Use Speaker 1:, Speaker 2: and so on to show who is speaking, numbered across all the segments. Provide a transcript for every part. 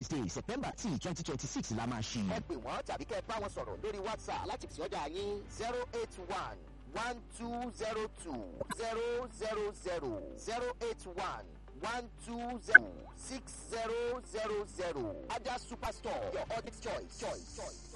Speaker 1: thursday september tí twenty twenty six la máa ṣí.
Speaker 2: ẹ pè wọ́n tàbí kẹ́ ẹ bá wọn sọ̀rọ̀ lórí whatsapp láti pèsè ọjà yín zero eight one one two zero two zero zero zero zero eight one one two zero six zero zero zero ajá superstore your audit choice. choice. choice.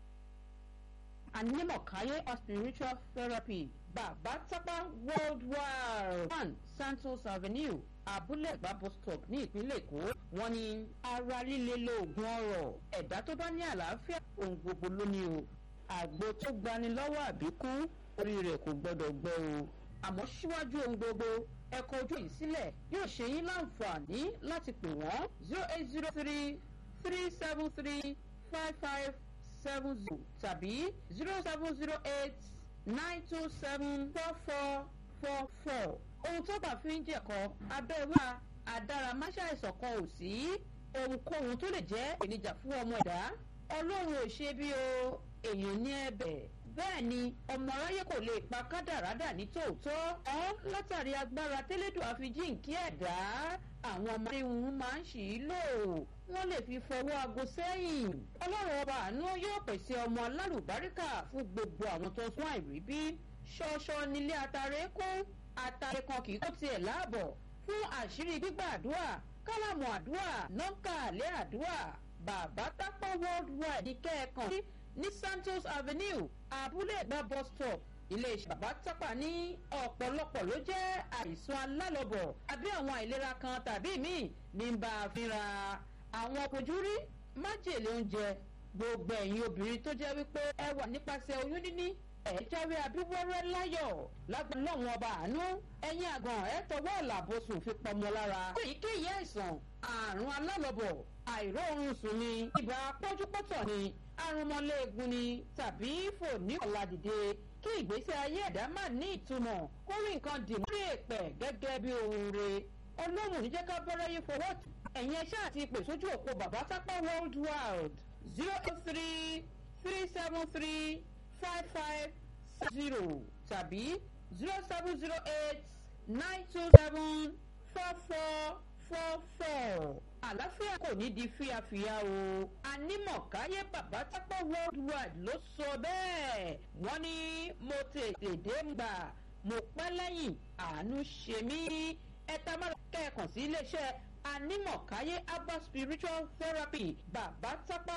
Speaker 3: Anímọ̀káyé of spiritual therapy bàbá tápá worldwide one santos avenue abúlé ẹ̀gbá bus stop ní ìpínlẹ̀ èkó wọ́n ní ara líle lóògùn ọ̀rọ̀ ẹ̀dá tó bá ní àlàáfíà ohun gbogbo ló ní o àgbo tó gbani lọ́wọ́ àbíkú orí rẹ̀ kò gbọ́dọ̀ gbọ́ o àmọ́ síwájú ohun gbogbo ẹ̀kọ́ ojú yìí sílẹ̀ yóò ṣe yín láǹfààní láti pè wọ́n zero eight zero three three seven three five five seven zero tàbí zero seven zero eight nine two seven four four four four ohun tó bá fi ń jẹ̀kọ́ abẹ́wà àdáramáṣàìsàn kan ò sí ohunkóhun tó lè jẹ́ ìpèníjà fún ọmọ ẹ̀dá ọlọ́run ò ṣe bí o èèyàn ní ẹ̀bẹ̀ bẹ́ẹ̀ ni ọmọ aráyé kò lè pa kádàrádà ní tòótọ́ ọ́ látàrí agbára tẹ́lẹ̀dùn àfijíǹkí ẹ̀dá àwọn ọmọdé wọn máa ń ṣì í lò wọ́n lè fi fọwọ́ aago sẹ́yìn ọlọ́run ọba àánú yóò pèsè ọmọ alálùbáríkà fún gbogbo àwọn tó ń fún àìríbí ṣọṣọ nílé atare kún atare kan kì í kó tiẹ̀ láàbọ̀ fún àṣírí gbígbà àdúrà kálámù àdúrà nọ́ńkà àlẹ́ àdúrà bàbá tápọ̀ worldwide ní kẹ́ẹ̀kan ní santos avenue abúlé ẹ̀gbá bus stop iléeṣẹ́ bàbá tápà ní ọ̀pọ̀lọpọ̀ ló jẹ́ àìsàn alálọ́bọ̀ àbí àwọn àìlera kan tàbí míì ní bá a fínra àwọn ojúrí májèlé oúnjẹ gbogbo ẹ̀yin obìnrin tó jẹ́ wípé ẹ wà nípasẹ̀ oyún níní ẹ̀ jáwé abíwọ́rẹ́ láyọ̀ lágbọ́n lọ́wọ́n ọba àánú ẹ̀yin àgàn ẹ̀ tọwọ́ ọ̀làbọ̀sùn fi pọmọ lára èyíkéyìí àìsàn àrùn alálọ́bọ̀ àìróorun sùn ni ibà pọ́júpọ́tọ̀ ni arúmọléegun ni tàbí fòní ọ̀làdìde kí ìgbésí ayé ẹ̀dá má ní ìtumọ̀ kó rí nǹkan dì mórí èpẹ̀ gẹ́gẹ́ bí ohun re ọlọ́run níjẹ́ ká bọ́rẹ́ yín fọwọ́ tù ẹ̀yin ẹṣẹ́ àti ìpè sójú òpó bàbá sápá world wide zero eight three three seven three five five zero tàbí zero seven zero eight nine two seven four four four four àlàáfíà kò ní di fíafíà o anímọ̀káyé bàbá tápọ̀ worldwide ló sọ bẹ́ẹ̀ wọ́n ní mo tètè dé gbà mo pẹ́ lẹ́yìn àánú ṣe mí ẹ̀ta máa kẹ́ẹ̀kan sí iléeṣẹ́ anímọ̀káyé abba spiritual therapy bàbá tápọ̀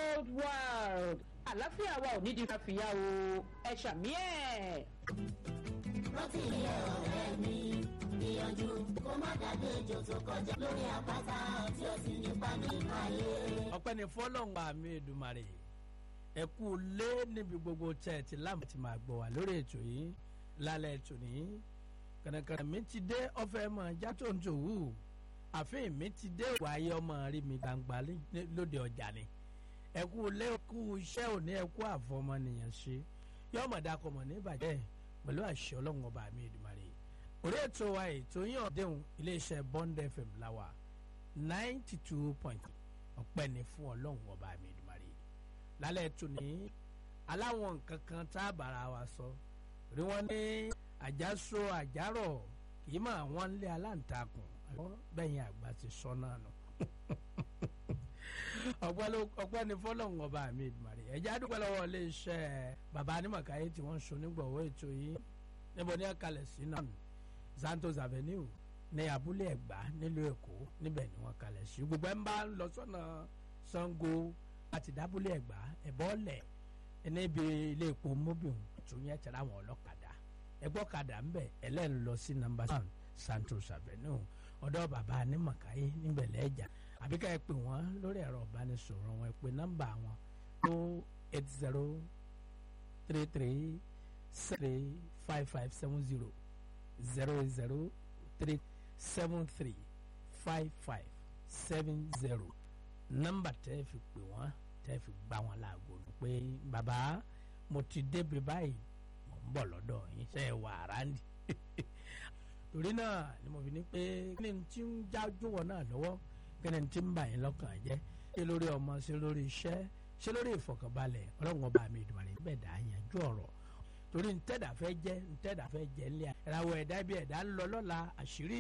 Speaker 3: worldwide àlàáfíà wa ò ní di fíafíà o ẹ ṣàmì ẹ̀.
Speaker 4: rántí ilé ọ̀rẹ́ mi gbìyànjú kó má dàgbé ejò tó kọjá lórí àpáta tí ó sì nípa nínú ayé.
Speaker 5: ọpẹ́ ni fọlọ́hún àmì èdùmarè ẹ kú lé níbi gbogbo tẹ̀ tí láàmú ti máa gbọ́ wá lórí ètò yìí lálẹ́ ètò ní kànàkànà mi ti dé ọ̀fẹ́ mọ̀ játó ń tòwú àfihàn mi ti dé ìwà ayé ọmọ rí mi gbangba lóde ọjà ni ẹ kú lé kú iṣẹ́ òní ẹ kú àfọmọnìyàn ṣe yọmọdé akọmọ ní ìbàjẹ́ pẹ̀lú àṣẹ ọlọ́run ọba àmì èdùmarè orí ètò wa ètò yín ọ̀dẹ́hùn iléeṣẹ́ bond fm láwà ninety two point ọ̀pẹ́ ni fún ọlọ́run ọba mi ìdùmarè lálẹ́ ètò ní aláwọn nǹkan kan tá a bára wa sọ rí wọn ní àjàsọ àjàrọ̀ kì í mọ̀ àwọn ilé aláǹtakùn bẹ́yìn àgbà ti sọ náà nù ọpẹ́ ni fọlọ́run ọba mi ìdùmarè ẹ̀jẹ̀ àdúgbò lọ́wọ́ iléeṣẹ́ bàbá anímọ̀káyé tí wọ́n ń so nígbọ̀wọ́ ètò yìí níbo ní ẹ̀kalẹ̀ sí náà santos avenue ní abúlé ẹ̀gbá nílùú èkó níbẹ̀ ni wọ́n kalẹ̀ sí gbogbo ẹ̀ ń bá lọ sọ́nà sango àti dábúlé ẹ̀gbá ẹ̀bọ́lẹ̀ níbi ilé epo mobil tó yẹn tẹ̀lé àwọn ọlọ́kadà ẹgbọ́kadà ń bẹ̀ ẹlẹ́nu lọ sí number one santos avenue ọ̀dọ́ bàbá anímọ̀káyé níbẹ̀ lẹ́jà àbí ká ẹ pè wọ́n lórí ẹ̀rọ ìbánisọ̀rọ̀ wọn ẹ pè nọ́mbà wọn tó eight zero three three three five five seven zero zero zero three seven three five five seven zero nọ́mbà tẹ́ fi pè wọ́n tẹ́ fi gbá wọn láago ni pé bàbá mo ti débi báyìí mo ń bọ̀ lọ́dọ̀ yín ṣe é wà ráńdì torí náà ni mo fi ní pé kí ni tí ń jájú wọn náà lọ́wọ́ kí ni tí ń bà yín lọ́kàn jẹ́ ṣé lórí ọmọ ṣé lórí iṣẹ́ ṣé lórí ìfọkànbalẹ̀ ọlọ́run ọba mi ìdùnnú rẹ̀ bẹ́ẹ̀ dá yanjú ọ̀rọ̀ torí ntẹ́dà fẹ́ jẹ́ ntẹ́dà fẹ́ jẹ́ ńlẹ̀ ìràwọ̀ ẹ̀dá bí ẹ̀dá ń lọ lọ́la àṣírí